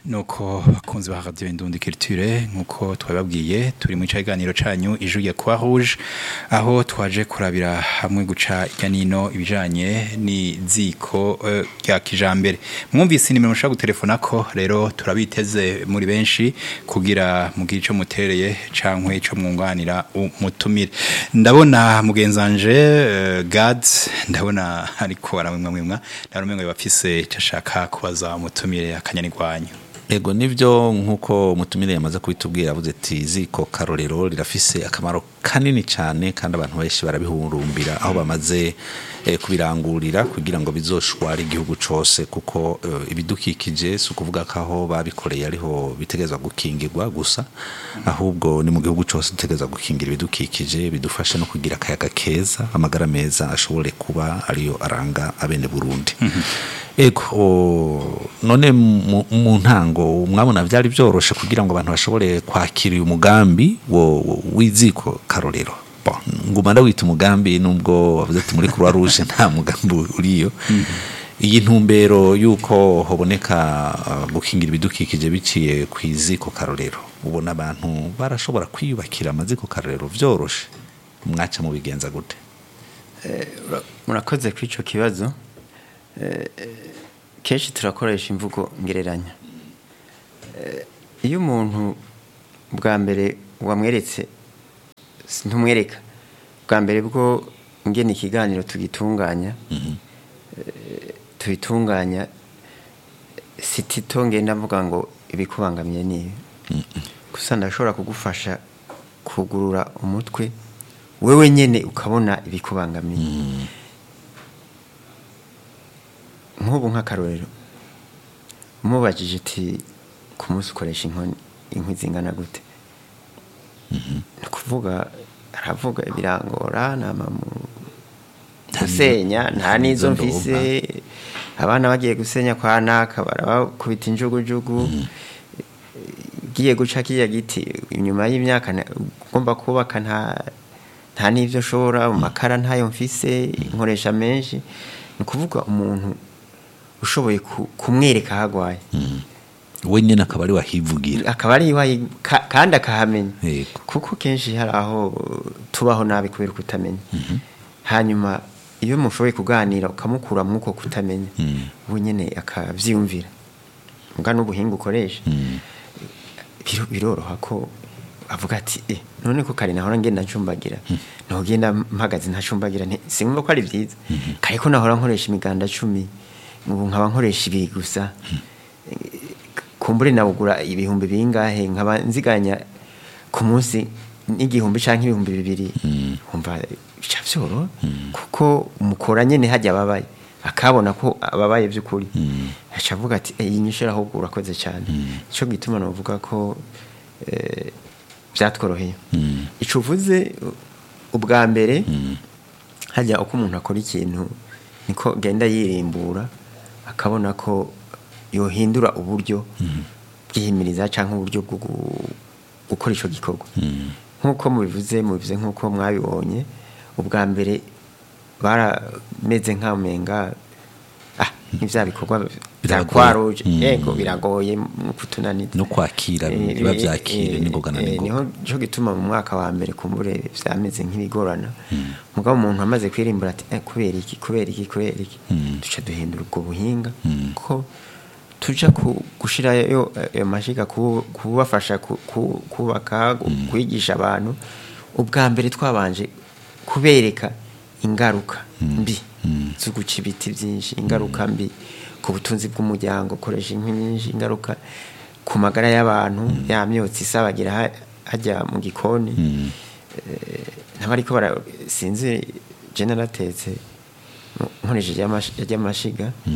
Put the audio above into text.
nuko bakunzi ba radio Indundi Culture nkuko twababwiye turi mu cyaganiro canyu ijuru ya Croix Rouge aho twaje kurabira hamwe guca irya nino ibijanye ni ziko eh, rya kijambere mwumvise nimero mushaka gutelefona ko rero turabiteze muri benshi kugira mugire ico mutereye cankwe ico mwunganira umutumire ndabona mugenzanje eh, Gad ndabona ariko aramwe mwimwa ndabona ngo bafise cashaka kubaza umutumire akanyanirwanyu Ego nivyo nkuko mutumire yamaze kubitubwira avuze ati ziko karorero rirafise akamaro kanini cyane kandi abantu benshi barabihurumbira aho bamaze eh, kubirangurira kugira ngo bizoshware igihugu cose kuko eh, ibidukikije si ukuvuga ko aho babikoreye ariho bitegerezwa gukingirwa gusa ahubwo ni mu gihugu cose dutegerezwa gukingira ibidukikije bidufasha no kugira akayaga keza amagara meza ashobore kuba ariyo aranga abene Burundi Ego o, none mu mu ntango mwabona byari byoroshe kugira ngo abantu bashobore kwakira uyu mugambi wo wo- w'iziko karorero Bon, nguma ndawita umugambi nubwo wavuze ati muri Croix Rouge nta mugambi uriyo iyi ntumbero yuko hoboneka uh, gukingira ibidukikije biciye ku iziko karorero ubona abantu barashobora kwiyubakira amaziko karorero vyoroshe mwaca mu bigenza gute Ura- murakoze kuri icyo kibazo Eh, eh, kenshi turakoresha imvugo ngereranya Eh, iyo umuntu bwa mbere wamweretse si- ntumwereka bwa mbere bwo ngena ikiganiro tugitunganya eh, tubitunganya si tito ngenda mvuga ngo ibikubangamiye ni ibi gusa ndashobora kugufasha kugurura umutwe wewe nyene ukabona ibikubangamiye nk'ubu nk'akarorero mubajije iti ku munsi ukoresha inkoni inkwi zingana gute ni ukuvuga aravuga birangora nama mu gusenya nta n'izo n'izo mfise abana bagiye gusenya kwa naka barabakubita injugujugu ugiye guca kiriya giti inyuma y'imyaka na- ugomba kubaka nta nta n'ibyo ushobora amakara ntayo mfise nkoresha menshi ni ukuvuga umuntu ushoboye ku- kumwereka aho agwaye we nyene akaba ari wahivugira akaba ari iwaye ka- kandi akahamenya Yego. kuko kenshi hari aho tubaho nabi kubera kutamenya hanyuma iyo mushoboye kuganira ukamukura mwuko kutamenya we nyine akavyiyumvira mbwa n'ubuhinga ukoresha biro- biroroha ko avuga ati eh, none ko kare nahora ngenda ncumbagira ntugenda mpagaze ntacumbagira nti- sinumva ko ari byiza kare ko nahora nkoresha imiganda cumi ubu nkaba nkoresha ibi gusa kumbure nabugura ibihumbi bingahe nkaba nziganya ku munsi n'igihumbi canke ibihumbi bibiri umva bica vyoroha kuko mukora nyene hajya ababaye akabona ko ababaye by'ukuri aca avuga ati "Eh, iyi nyishura ahubwo urakoze cyane ico gituma novuga ko eh, byatworoheye ico uvuze u- ubwa mbere hajya uko umuntu akora ikintu niko genda yirimbura akabona ko yohindura uburyo bwihimiriza cyangwa uburyo bwo gu- gukora icyo gikorwa nk'uko mubivuze mubivuze nk'uko mwabibonye ubwa mbere barameze nk'amenga ah n'ibya bikorwa bya Biragoye. kwaroje Mm. yego biragoye mu kutunaniza no kwakira Eh, biba eh, vyakire eh, n'ingoga na eh, n'ingoga niho cyo gituma mu mwaka wa mbere kumbure vyameze nk'ibigorana mugabo umuntu amaze kwirimbura ati eh, kubera iki kubera iki kubera iki duca duhindura ubwo buhinga ko tuja ku- gushirayo eh, ayo mashiga ku- kubafasha ku- ku- kubaka gu- kwigisha abantu ubwa mbere twabanje kubereka ingaruka mbi zo guca ibiti byinshi ingaruka mbi ku butunzi bw'umuryango ukoresha inkwi nyinshi ingaruka ku magara y'abantu ya myotsi isabagira ha- hajya mu gikoni Eh, n'abariko bara sinzi je naratetse nkoresheje y'amash- y'amashiga